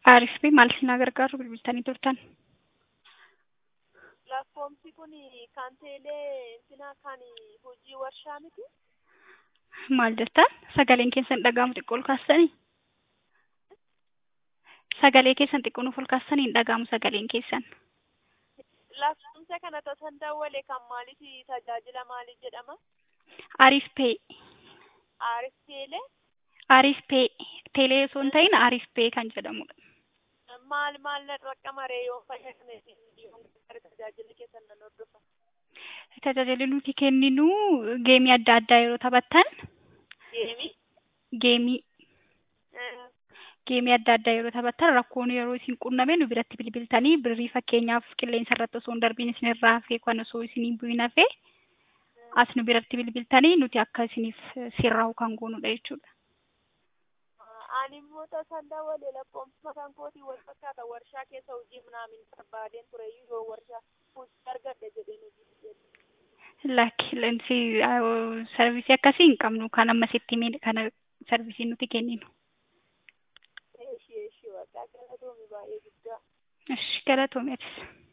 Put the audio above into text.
Aariifii maal isin gargaaru bilbiltanii turtan? Lakkoofsi kun kan teelee intina kan hojii warshaa miti. Maal jettan? Sagaleen keessan dhaga'amu xiqqoo ol kaastanii? Sagalee keessan xiqqoo nuuf ol kaastanii hin dhaga'amu sagaleen keessan. Lakkoofsa kana tosan dawwale kan maaliif tajaajila maaliif jedhama? Aariif pee. Aariif teelee Aariif pee. Teelee osoo hin ta'in aariif pee kan jedhamudha. maal maal na raqqamaree yoo fayyadame tajaajila keessan nan hordofa. Tajaajilli nuti kenninu geemii adda addaa yeroo taphattan Deemi. geemii geemii adda addaa yeroo taphattan rakkoon yeroo isin qunname nu biratti bilbiltanii birrii fakkeenyaaf qilleensa irratti osoo hin darbiin isinirraa hafee kan osoo isin bu'in hafee as nu biratti bilbiltanii nuti akka isiniif sirraa'u kan goonudha jechuudha. Ani immoo tasan dawwale lakkoofsa kan kootii wal fakkaata warshaa keessa hojii minaamin barbaadeen ture yoo warshaa hojii argadhe jedheen hojii Lakki sarvisii akkasii hin qabnu kan amma sitti himee kana sarvisii nuti kenninu. Eeshi eeshi waaqaa galatoomi baay'ee guddaa. Ishi galatoomeetis.